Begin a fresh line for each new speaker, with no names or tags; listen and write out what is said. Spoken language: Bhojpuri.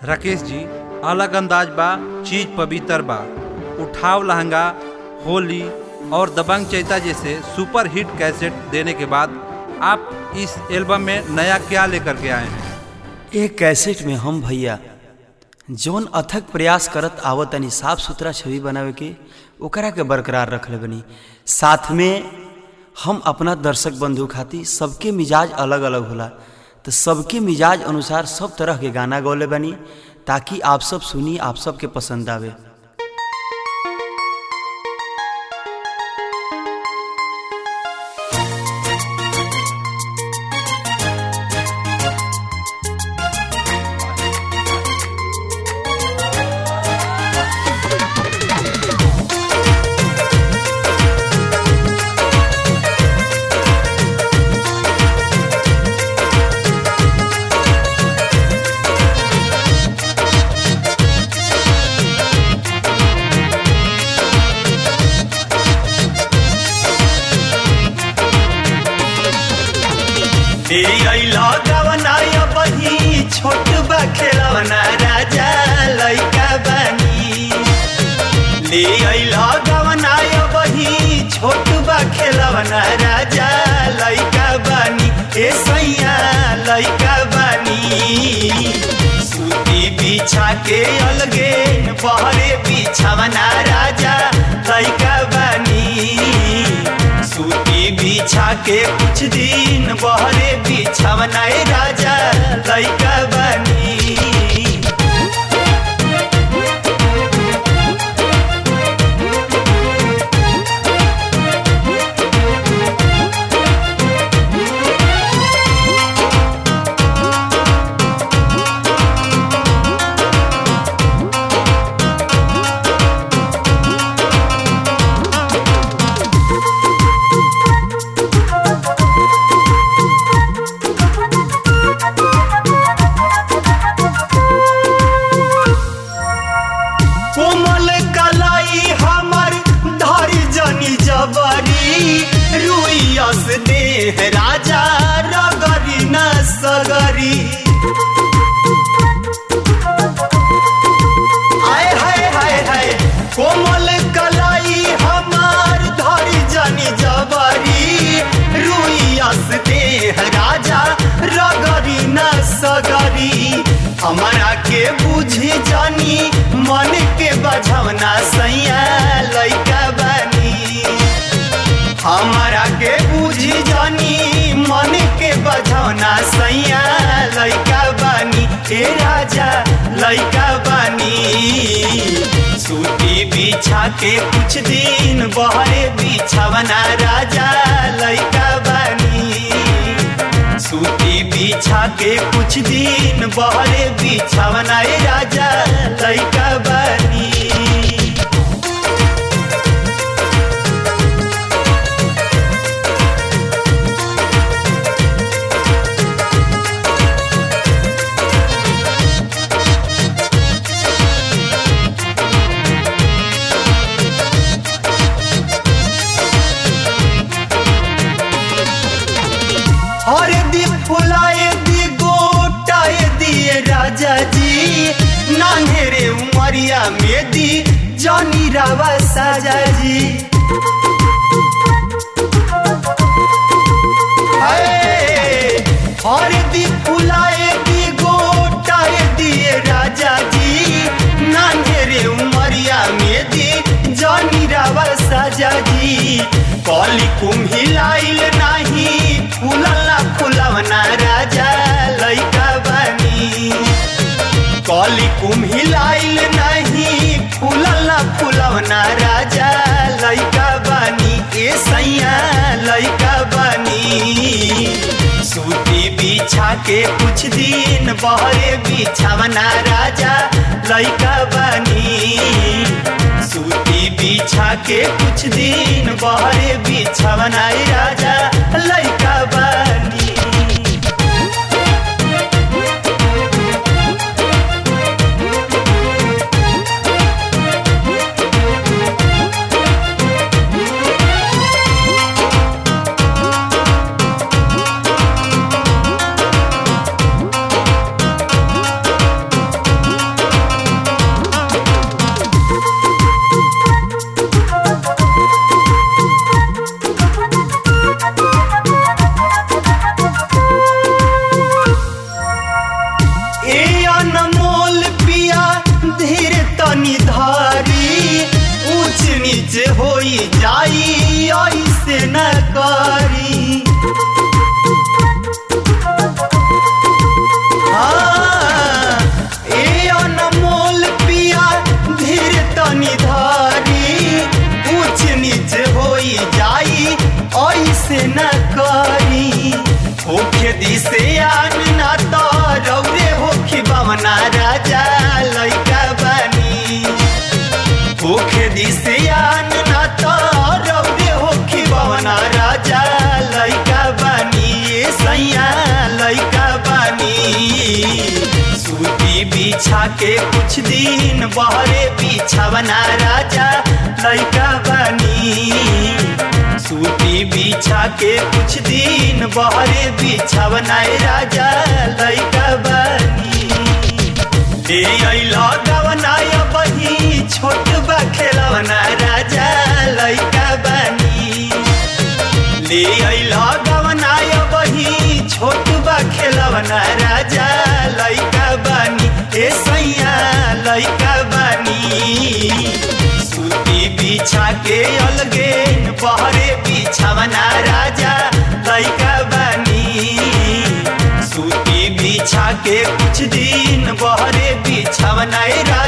राकेश जी अलग अंदाज बा चीज पवित्र बा उठाव लहंगा होली और दबंग चैता जैसे सुपर हिट कैसेट देने के बाद आप इस एल्बम में नया क्या लेकर के आए हैं
एक कैसेट में हम भैया जौन अथक प्रयास करत आवतनी साफ सुथरा छवि बनावे के ओकरा के बरकरार रखले बनी साथ में हम अपना दर्शक बंधु खातिर सबके मिजाज अलग अलग होला तो सबके मिजाज अनुसार सब तरह के गाना गौले बनी ताकि आप सब सुनी आप सब के पसंद आवे
ए अइला गवनाय बही छोट बा खेलवना राजा लइका बानी ले अइला गवनाय बही छोट बा खेलवना राजा लइका बानी ए सैया लइका बानी सूती बिछा के अलगे बहरे बिछावना राजा लइका बानी सूती बिछा के कुछ दिन बहरे बिछावनाए राजा लइका बनी कोमल कलाई हमर धरी जनी जबरी रुइयस देह राजा रगरी न सगरी आय हाय हाय हाय कोमल कलाई हमार धरी जनी जबरी रुइयस देह राजा रगरी न सगरी हमारा के बुझी जानी मन के बझवना सैया लइका बानी हमारा के बुझी जानी मन के बझवना सैया लइका बानी हे राजा लइका बानी सूती बिछा के कुछ दिन बहरे बिछावना राजा लइका बानी सूती बिछा के कुछ दिन बहरे बिछावना ए राजा लइका बानी हर दी फुलाए दी गोटाए दिए राजा जी नान्हेरे उमरिया में दी जानी रावा साजा जी हाय, हर दी फुलाए दी गोटाए दिए राजा जी नान्हेरे उमरिया में दी जानी रावा साजा जी कली कुम्हिलाइल नाही फुलला फुलवना राजा लइका बानी कली कुम्हिलाइल नहीं फुलला फुलवना राजा लइका बानी ए सैया लइका बानी सूती बिछा के कुछ दिन बहरे बिछावना राजा लइका बानी सूती बिछा के कुछ दिन बहरे बिछावना ए राजा लइका बानी बवना राजा लैका बानी होखे दिसियान ना तो रौदे होखी बवना राजा लैका बानी ए सैया लैका बानी सूती बिछा के कुछ दिन बहरे बिछावना राजा लैका बानी सूती बिछा के कुछ दिन बहरे बिछावना राजा लैका बानी ए अइला गवना बही छोट बा खेलवना राजा लैका बानी ले अइला गवना बही छोट बा खेलवना राजा लैका बानी ए सैया लैका बानी सूती बिछा के अलगे बहरे बिछावना राजा लैका बानी सूती बिछा के कुछ दिन बहरे बिछावना राजा